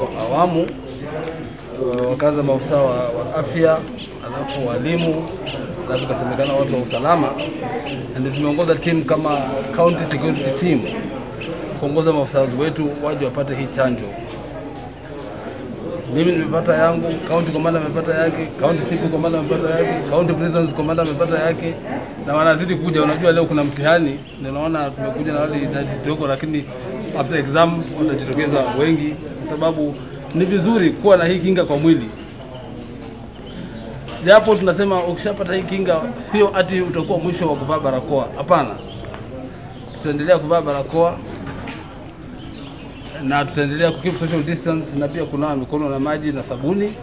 kwa awamu, wakaanza maafisa wa, wa afya, alafu walimu, alafu ikasemekana watu wa usalama, na ndio tumeongoza timu kama county security team kuongoza maafisa wetu waje wapate hii chanjo. Mimi nimepata yangu, county commander amepata yake, county CP commander amepata yake, county prisons commander amepata yake, na wanazidi kuja. Unajua leo kuna mtihani, ndio naona tumekuja na wale idadi kidogo, lakini after exam watajitokeza wengi, kwa sababu ni vizuri kuwa na hii kinga kwa mwili. Japo tunasema ukishapata hii kinga, sio ati utakuwa mwisho wa kuvaa barakoa. Hapana, tutaendelea kuvaa barakoa na tutaendelea kukeep social distance na pia kunawa mikono na maji na sabuni.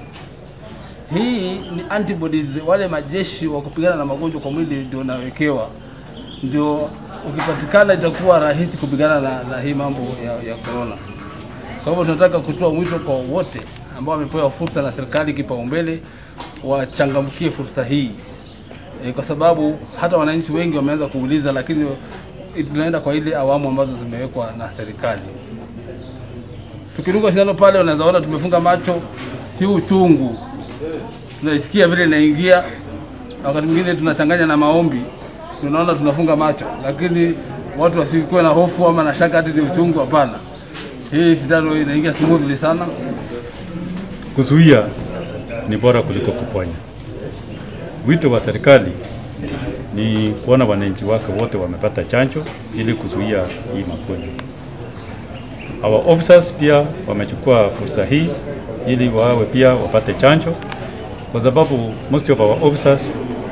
Hii ni antibodies, wale majeshi wa kupigana na magonjwa kwa mwili ndio unawekewa, ndio ukipatikana itakuwa rahisi kupigana na, na hii mambo ya, ya corona. Kwa hivyo tunataka kutoa mwito kwa wote ambao wamepewa fursa na serikali kipaumbele, wachangamkie fursa hii e, kwa sababu hata wananchi wengi wameanza kuuliza, lakini tunaenda kwa ile awamu ambazo zimewekwa na serikali tukiruka shindano pale, unaweza ona tumefunga macho, si uchungu, tunaisikia vile inaingia, na wakati mwingine tunachanganya na maombi, tunaona tunafunga macho, lakini watu wasikuwe na hofu ama na shaka ati ni uchungu. Hapana, hii shindano inaingia smoothly sana. Kuzuia ni bora kuliko kuponya. Wito wa serikali ni kuona wananchi wake wote wamepata chanjo ili kuzuia hii magonjwa. Our officers pia wamechukua fursa hii ili wawe pia wapate chanjo, kwa sababu most of our officers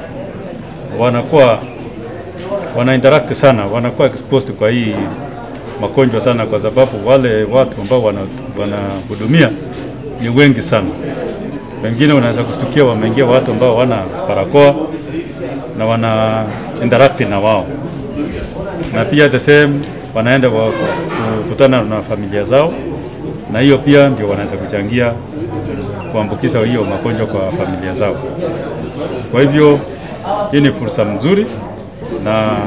wanakuwa wana interact sana, wanakuwa exposed kwa hii magonjwa sana, kwa sababu wale watu ambao wanahudumia ni wengi sana. Wengine unaweza kustukia wameingia watu ambao wana barakoa na wana interact na wao, na pia the same wanaenda wa kukutana na familia zao, na hiyo pia ndio wanaweza kuchangia kuambukiza hiyo magonjwa kwa familia zao. Kwa hivyo hii ni fursa mzuri na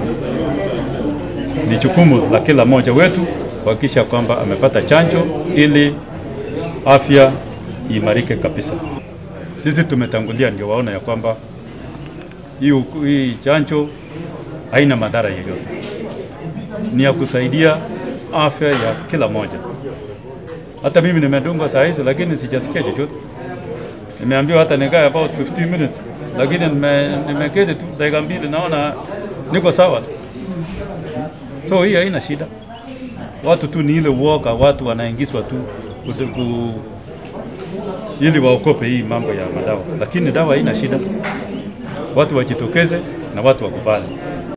ni jukumu la kila mmoja wetu kuhakikisha kwamba amepata chanjo ili afya iimarike kabisa. Sisi tumetangulia ndio waona ya kwamba hii, hii chanjo haina madhara yoyote, ni ya kusaidia afya ya kila mmoja. Hata mimi nimedungwa saa hizi, lakini sijasikia chochote. Nimeambiwa hata nikae about 15 minutes, lakini nimeketi tu dakika mbili, naona niko sawa. So hii haina shida. Watu tu ni ile uoga, watu wanaingizwa tu ku, ili waokope hii mambo ya madawa, lakini dawa haina shida. Watu wajitokeze na watu wakubali.